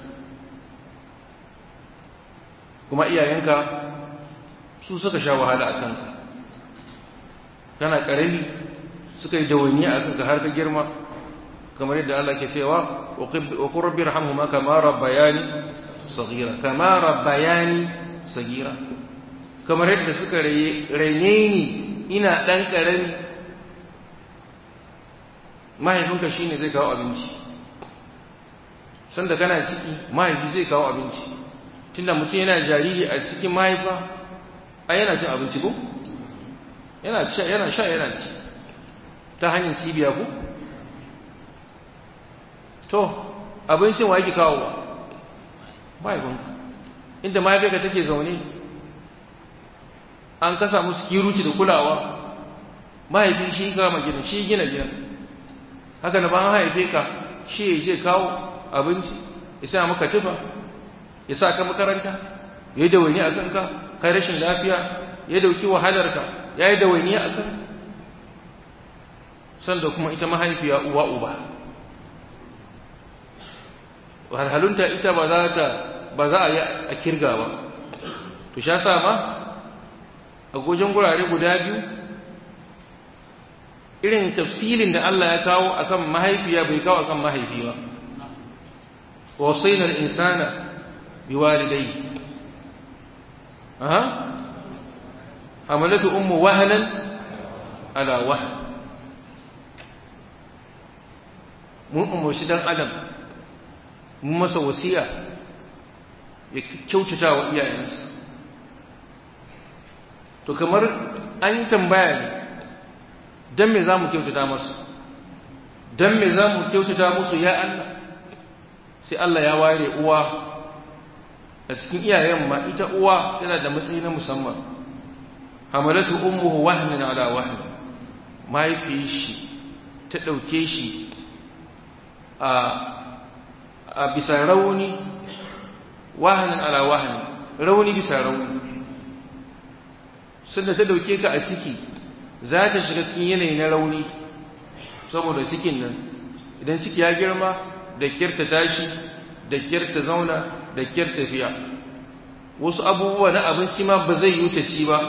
kuma iyayenka su suka sha wahala a kanka kana ƙarami suka yi dawani a kanka har ka girma kamar yadda Allah ke cewa wa qur rabbi irhamhuma kama rabbayani saghira kama rabbayani saghira kamar yadda suka raine ni ina dan ƙarami mahaifinka shine zai kawo abinci sanda kana ciki mahaifi zai kawo abinci tunda mutum yana jariri a cikin mahaifa a yana cin abinci ko yana sha yana sha yana ci ta hanyar cibiya ko to abincin wa yake kawowa mahaifinka inda mahaifinka take zaune an kasa musu kiruci da kulawa mahaifi shi kama gidan shi gina gidan haka da ban haife ka shi ya je kawo abinci ya sa maka tufa ya sa ka makaranta ya yi dawaini a kanka kai rashin lafiya ya dauki wahalarka ya yi dawaini a kan sanda kuma ita mahaifiya uwa uba wahalhalunta ita ba za ta ba za a yi a kirga ba to sha sa ma a gojen gurare guda biyu irin tafsilin da Allah ya kawo akan mahaifiya bai kawo akan mahaifi ba wasainar insana biwalidai aha hamalatu ummu wahalan ala wahal mun umarci dan adam mun masa wasiya ya kyautata wa iyayensa to kamar an yi tambaya ne don me za mu kyautata masu don me za mu kyautata musu ya Allah sai Allah ya ware uwa a cikin iyayen ma ita uwa tana da matsayi na musamman hamalatu ummuhu wahnan ala wahn mahaifiyar shi ta ɗauke shi a bisa rauni wahanin ala wahani rauni bisa rauni sanda ta dauke ka a ciki za ta shiga cikin yanayi na rauni saboda cikin nan idan ciki ya girma da kirta tashi da kirta zauna da kirta tafiya wasu abubuwa na abinci ma ba zai yi ta ci ba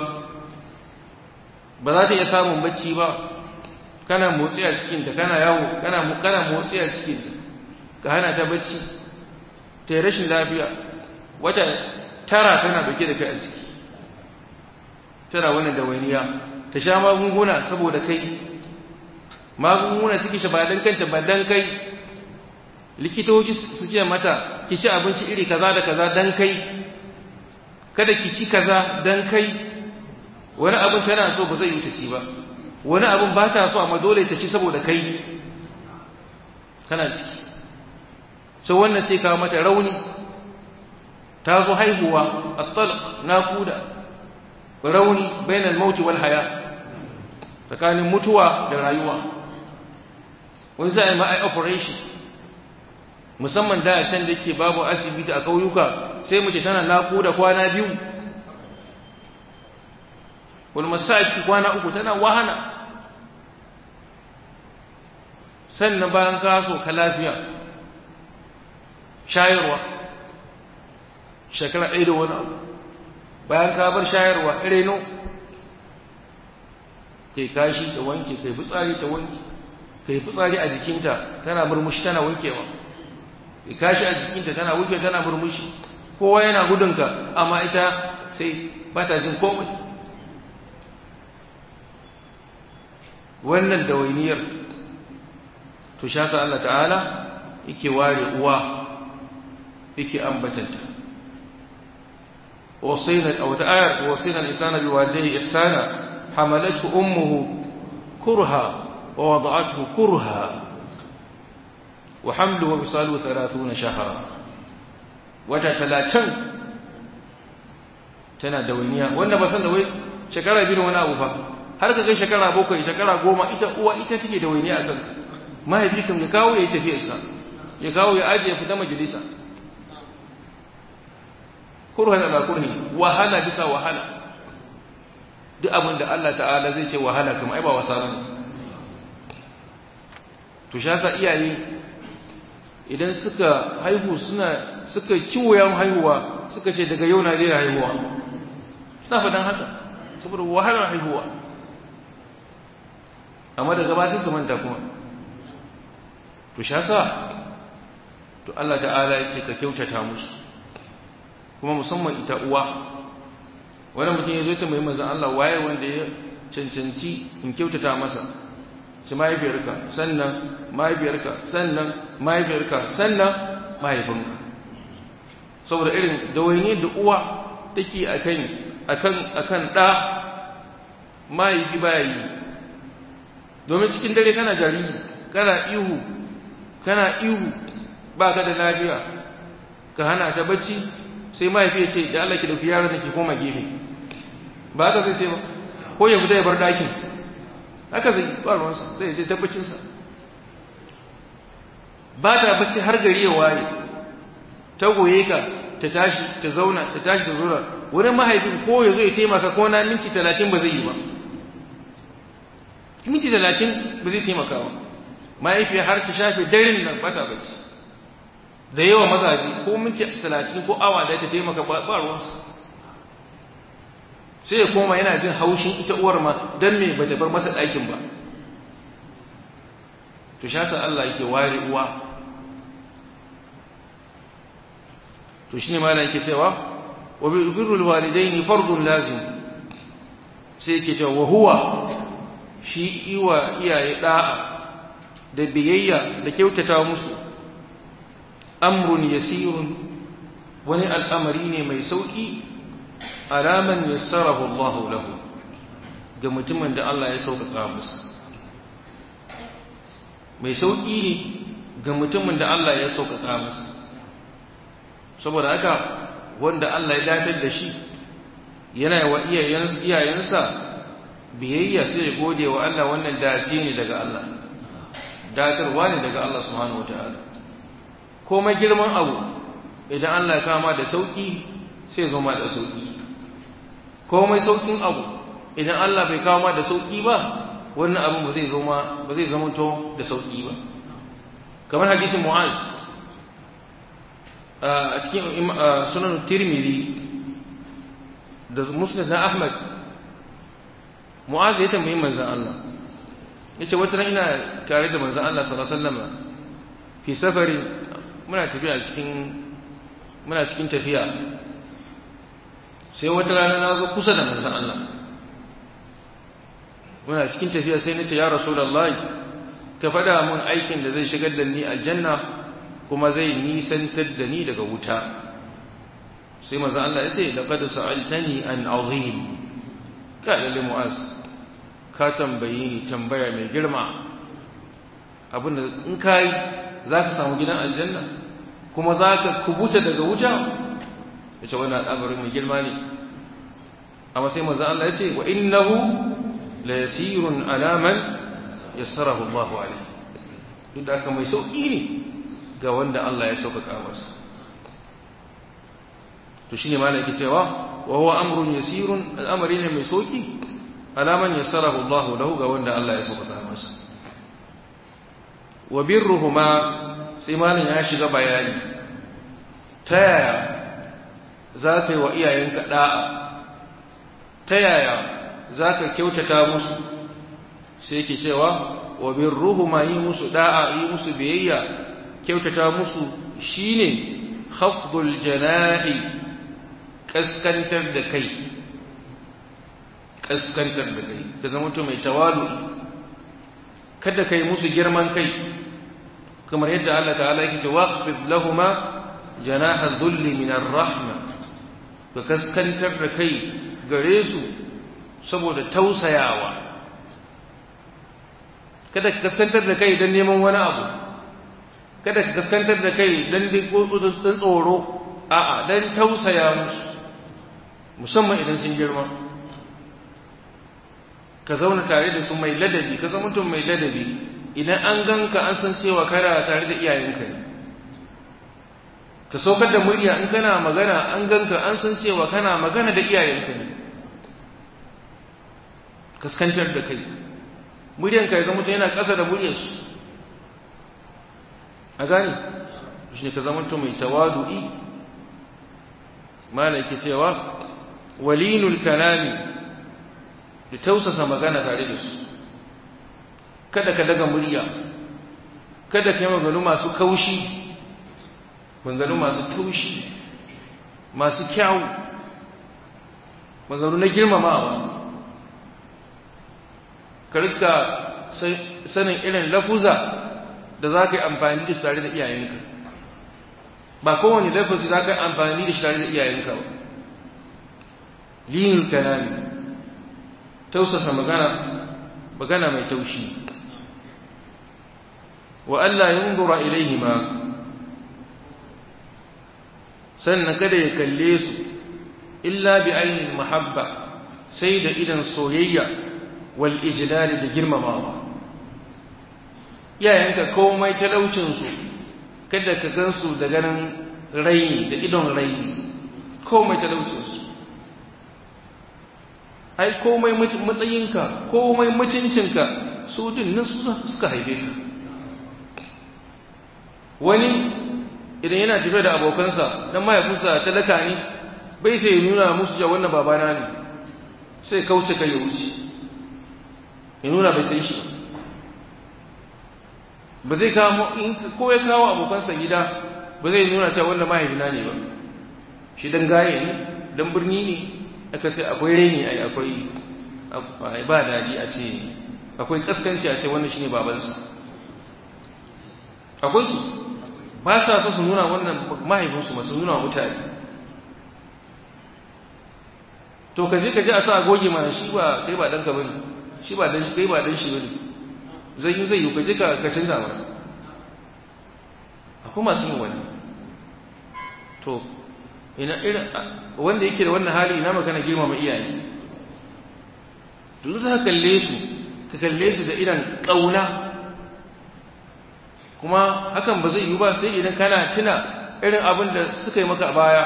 ba za ta iya samun bacci ba kana motsi a cikinta kana yawo kana kana motsi a cikinta ka hana ta bacci ta yi rashin lafiya wata tara tana dauke da kai a ciki tana wannan dawainiya ta sha magunguna saboda kai magunguna suke shi ba dan kanta ba dan kai likitoci su ce mata ki ci abinci iri kaza da kaza dan kai kada ki ci kaza dan kai wani abin tana so ba zai yi ta ci ba wani abin ba ta so amma dole ta ci saboda kai kana ciki sai wannan sai kawo mata rauni ta zo haihuwa at-talq naquda rauni bainal maut wal haya tsakanin mutuwa da rayuwa wani sai ma ai operation musamman da can da yake babu asibiti a kauyuka sai mace tana naquda kwana biyu wal masaki kwana uku tana wahana sannan bayan ka so ka lafiya shayarwa shekara ɗaya da wani abu bayan ka bar shayarwa reno kai kashi ta wanke kai fitsari ta wanke kai fitsari a jikinta tana murmushi tana wankewa kai kashi a jikinta tana wuce tana murmushi kowa yana gudunka amma ita sai ba ta jin komai wannan dawainiyar to shata Allah ta'ala yake ware uwa yake ambatanta وصينا أو تآية وصينا الإنسان بوالديه إحسانا حملته أمه كرها ووضعته كرها وحمله ووصاله ثلاثون شهرا وتتلاتن tana dawainiya wanda ba san da wai shekara biyu wani abu fa har ka kai shekara bakwai shekara goma ita uwa ita take dawainiya a kanka mahaifi kan ya kawo ya yi tafiyarsa ya kawo ya ajiye fita majalisa kurhan ala kurhi wahala bisa wahala duk abin da Allah ta'ala zai ce wahala kuma ai ba wasa bane to shasa iyaye idan suka haihu suna suka ciwoyan haihuwa suka ce daga yau na daina haihuwa suna fadan haka saboda wahalar haihuwa amma daga ba su manta kuma to shasa to Allah ta'ala ya ce ka kyautata musu kuma musamman ita uwa wani mutum ya zo ta mai manzan Allah waye wanda ya cancanci in kyautata masa shi mahaifiyarka sannan mahaifiyarka sannan mahaifiyarka sannan mahaifinka saboda irin dawainiyar da uwa take akan akan akan da mahaifi baya yi domin cikin dare kana jariri kana ihu kana ihu ba ka da lafiya ka hana ta bacci sai mahaifi ya ce da Allah ki dauki yaron da ke koma gefe ba haka zai ce ba ko ya fita ya bar ɗakin haka zai ba ruwansa zai je tabbacinsa ba ta bacci har gari ya waye ta goye ka ta tashi ta zauna ta tashi ta zauna wurin mahaifin ko ya zo ya taimaka ko na minti talatin ba zai yi ba minti talatin ba zai taimaka ba mahaifiyar har ta shafe daren nan ba ta bacci da yawa mazaje ko minti talatin ko awa da ta taimaka ba ruwansu sai ya koma yana jin haushin ita uwar ma don me ba ta bar masa ɗakin ba to shasa Allah yake ware uwa to shine malam yake cewa wa birrul walidaini fardun lazim sai yake cewa wa huwa shi iwa iyaye da'a da biyayya da kyautata musu amrun yasirun wani al'amari ne mai sauki alaman yassarahu Allah lahu ga mutumin da Allah ya sauƙaƙa musu mai sauƙi ne ga mutumin da Allah ya sauƙaƙa musu saboda haka wanda Allah ya dafar da shi yana wa iyayensa biyayya sai ya gode wa Allah wannan dace ne daga Allah datarwa ne daga Allah subhanahu wataala komai girman abu idan Allah ya kama da sauƙi sai zo ma da sauƙi komai sauƙin abu idan Allah bai kawo ma da sauƙi ba wannan abin ba zai zo ma ba zai zama to da sauƙi ba kamar hadisin Mu'az a cikin sunan Tirmidhi da Musnad na Ahmad Mu'az ya tambayi manzon Allah yace wata ran ina tare da manzon Allah sallallahu alaihi wasallam fi safari muna tafiya cikin muna cikin tafiya sai wata rana na zo kusa da manzon Allah muna cikin tafiya sai nace ya rasulullahi ka faɗa mun aikin da zai shigar da ni aljanna kuma zai nisantar da ni daga wuta sai manzon Allah ya ce laqad sa'altani an azim ka lalle mu'az ka tambaye ni tambaya mai girma abinda in kai za ka samu gidan aljanna kuma za ka kubuta daga wuta yace wannan al'amari mai girma ne amma sai manzon Allah ya ce wa innahu la yasirun ala man yassarahu Allahu alayhi duk da haka mai sauki ne ga wanda Allah ya sauƙaƙa masa to shine malai yake cewa wa huwa amrun yasirun al'amari ne mai sauki ala man yassarahu Allahu lahu ga wanda Allah ya sauƙaƙa masa wa birruhuma sai malin ya shiga bayani ta yaya za ka yi wa iyayenka da'a ta yaya za ka kyautata musu sai ke cewa wa birruhuma yi musu da'a yi musu biyayya kyautata musu shine khafdul janahi kaskantar da kai kaskantar da kai ka zama to mai tawalu kada kai musu girman kai kamar yadda Allah ta'ala yake ce waqfid lahumma janaha dhulli min ar-rahma ka kaskantar da kai gare su saboda tausayawa kada ka kaskantar da kai don neman wani abu kada ka kaskantar da kai don dan tsoro a'a don tausaya musu musamman idan sun girma ka zauna tare da su mai ladabi ka zama mutum mai ladabi idan an ganka an san cewa kana tare da iyayenka ne ka saukar da murya in kana magana an ganka an san cewa kana magana da iyayenka ne kaskantar da kai muryanka ya zama yana ƙasa da muryarsu a gane shi ne ka zama mai tawadu'i mana yake cewa walinul kalami da tausasa magana tare da su kada ka daga murya kada ka yi maganu masu kaushi maganu masu taushi masu kyawu maganu na girmamawa ka rika sanin irin lafuza da za ka yi amfani da su tare da iyayenka ba kowane lafazi za ka yi amfani da shi tare da iyayenka ba linin kalami tausasa magana magana mai taushi wa Allah yunzura ilaihima sannan kada ya kalle su illa bi ainihin mahabba sai da idan soyayya wal ijlali da girmamawa iyayenka komai talaucinsu kada ka gansu da ganin raini da idon raini komai talaucinsu ai komai matsayinka komai mutuncinka su din nan su suka haife ka wani idan yana tafiya da abokansa dan mahaifinsa talaka ne bai sai ya nuna musu cewa wannan babana ne sai kauce kai ya wuce ya nuna bai san shi ba zai kawo ko ya kawo abokansa gida ba zai nuna cewa wannan mahaifina ne ba shi dan gaye ne dan birni ne aka ce akwai reni ai akwai ba daɗi a ce akwai kaskanci a ce wannan shine babansa akwai su ba sa so su nuna wannan mahaifinsu masu nuna wa mutane to ka je ka je a sa goge mana shi ba kai ba danka bane shi ba dan kai ba dan shi bane zai yi zai yi ka je ka ka canza mana akwai masu yin wani to ina irin wanda yake da wannan hali ina magana girmama iyaye to za ka kalle su ka kalle su da irin kauna kuma hakan ba zai yi ba sai idan kana tuna irin abin da suka yi maka a baya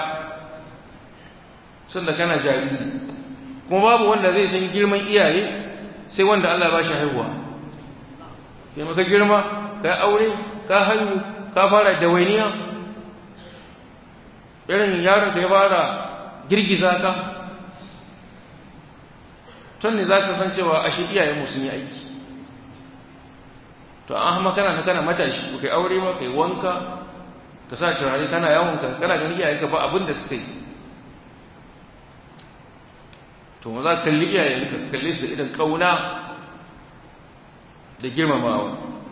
sanda kana jariri kuma babu wanda zai san girman iyaye sai wanda Allah ba shi haihuwa sai maka girma ka aure ka haihu ka fara dawainiya irin yaron da ya fara girgiza ka tun ne za ka san cewa ashe iyayenmu sun yi aiki to an hama kana kana matashi kai aure ba kai wanka ka sa turare kana yawon ka kana ganin iyaye ka ba abin da suka yi to ma za ka kalli iyaye ka kalle su da idan kauna da girmamawa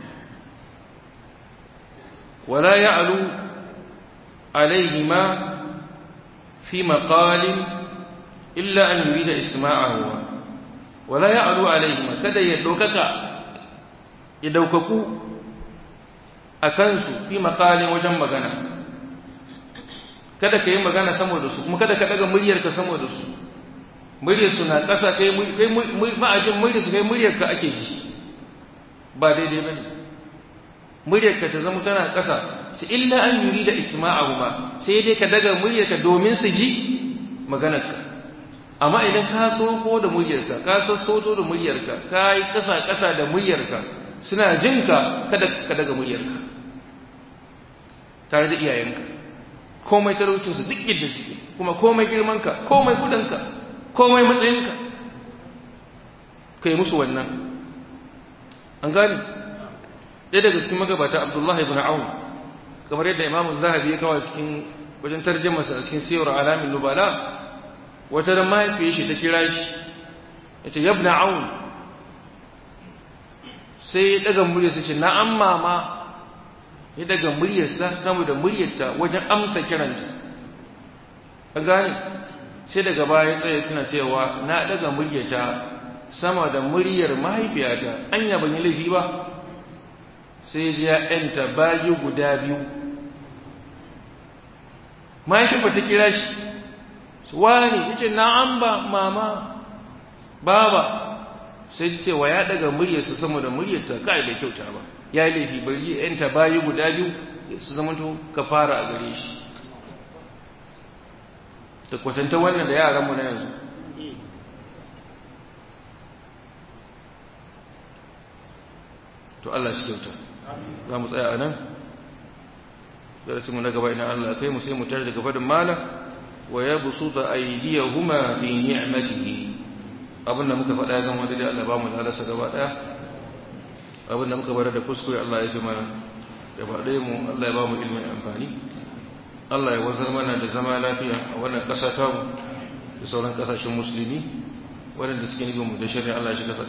wala ya'lu alaihima fi maqalin illa an yurida isma'ahu wala ya'lu alaihima kada ya dokaka ya daukaku a kansu fi makalin wajen magana kada ka yi magana sama da su kuma kada ka daga muryarka sama da su muryarsu na ƙasa kai ma'ajin muryarsu kai muryarka ake ji ba daidai ba ne muryarka ta zama tana ƙasa su illa an yuri da isma'ahu ma sai dai ka daga muryarka domin su ji maganarka amma idan ka soko da muryarka ka sassoto da muryarka ka yi ƙasa-ƙasa da muryarka suna jin ka kada ka daga muryarka tare da iyayenka komai talaucinsu duk yadda suke kuma komai girmanka komai kudinka komai matsayinka ka yi musu wannan an gani ɗaya daga cikin magabata abdullahi ibn awun kamar yadda imamu zahabi ya kawo cikin wajen tarjamasa a cikin siyar alamin nubala wata ran mahaifiyar shi ta kira shi ya ce yabna awun sai ya daga muryarsa ce na'am mama ya daga muryarsa sama da muryarta wajen amsa kiranta a gane sai daga baya tsaye suna cewa na daga muryata sama da muryar mahaifiyata anya ban yi laifi ba sai ji ya yanta bayi guda biyu mahaifiyar ta kira shi wani ya ce na'am ba mama baba sai ce wa ya daga muryarsa sama da muryarsa kai bai kyauta ba ya yi laifi bari ya yanta bayi guda biyu su zama to ka fara a gare shi da kwatanta wannan da yaranmu na yanzu to Allah shi kyauta za mu tsaya a nan darasinmu na gaba ina Allah kai mu sai mu tare daga fadin mala wa ya busu da aidiyahuma fi ni'matihi abin da muka faɗa ya zama daidai Allah ba mu lalasa gaba ɗaya abin da muka bar da kuskure Allah ya fi mana gaba ɗaya mu Allah ya ba mu ilimin amfani Allah ya wazar mana da zama lafiya a wannan ƙasa ta mu da sauran ƙasashen musulmi waɗanda suke nufin mu da shari'a Allah ya shiga